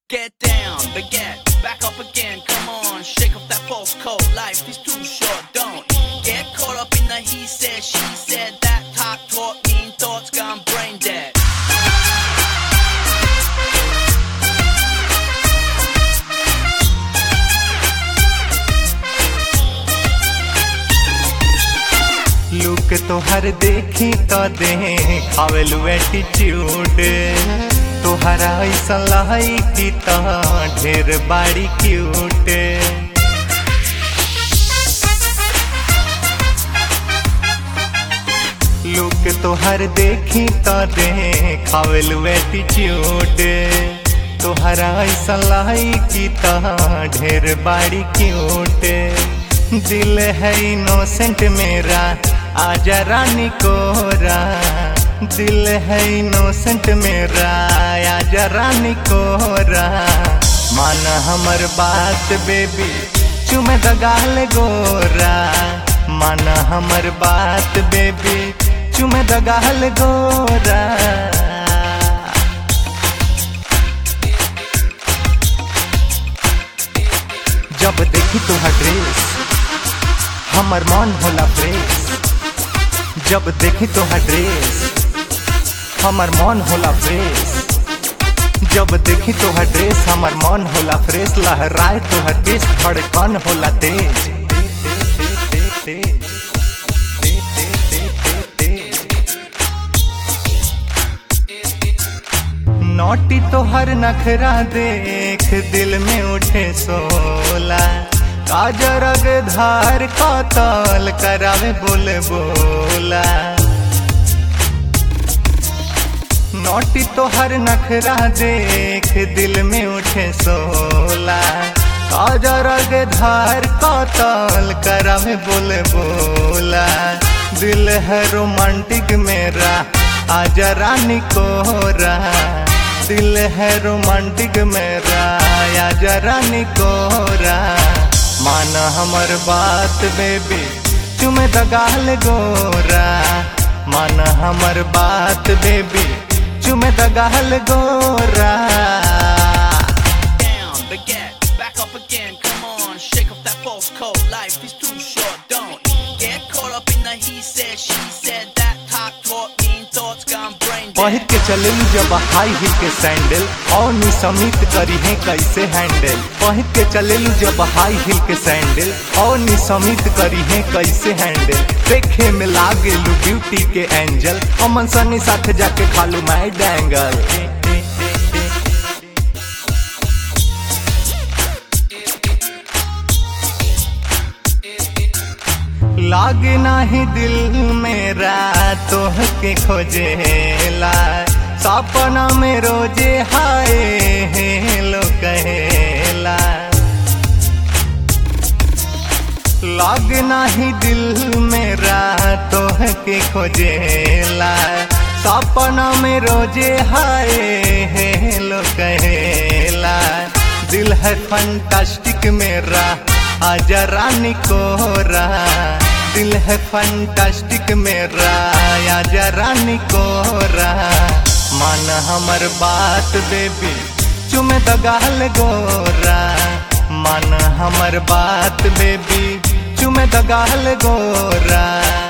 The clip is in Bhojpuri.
Get down, baguette, back up again, come on, shake off that false coat. Life is too short, don't get caught up in the he said, she said, that talk, talk, mean thoughts gone brain dead. Look तोहर देखी तो दे खावेलू एटीट्यूड तोहरा ऐसा लाई की तो ढेर बाड़ी क्यूट लुक तोहर देखी तो दे खावेलू एटीट्यूड तोहरा ऐसा लाई की तो ढेर बाड़ी क्यूट दिल है इनोसेंट मेरा आजा रानी कोरा दिल है इनोसेंट मेरा आजा रानी कोरा मान हमर बात बेबी चुमे दगाल गोरा मान हमर बात बेबी चुमे दगाल गोरा जब देखी तोहर ड्रेस हमर मन होला फ्रेश जब देखी तोहर ड्रेस हमर मन होला फ्रेश जब देखी तोहर ड्रेस हमर मन होला फ्रेश लहराए तोहर देश धड़कन होला तेज नोटी तोहर नखरा देख दिल में उठे सोला काजरग धार कतल करावे बोले बोला नोटी तोहर नखरा देख दिल में उठे सोला काजरग धार कतल करावे बोले बोला दिल है रोमांटिक मेरा आजा रानी कोरा दिल है रोमांटिक मेरा आजा रानी कोरा मान हमर बात बेबी चुमे दगाल गोरा मान हमर बात बेबी चुमे दगाल गोरा Down, baguette, back up again, come on, shake off that false coat. Life is too short, don't get caught up in the he said, she said, that talk, talk, mean thoughts gone brain पहिर dead. के चलेलू जब हाई हिल के सैंडल और निसमित करी है कैसे हैंडल पहिर के चलेलू जब हाई हिल के सैंडल और निसमित करी है कैसे हैंडल देखे में लागेलू ब्यूटी के एंजल अमन सनी साथ जाके खालू मैं डैंगल लागे नाही दिल मेरा तोह के खोजेला सपना में रोजे हाय हेलो कहेला लाग नाही दिल मेरा तोह के खोजेला सपना में रोजे हाय हेलो कहेला दिल है फंटास्टिक मेरा आजा रानी कोरा दिल है फंटास्टिक मेरा आजा रानी कोरा मान हमर बात बेबी चुमे दगाल गोरा मान हमर बात बेबी चुमे दगाल गोरा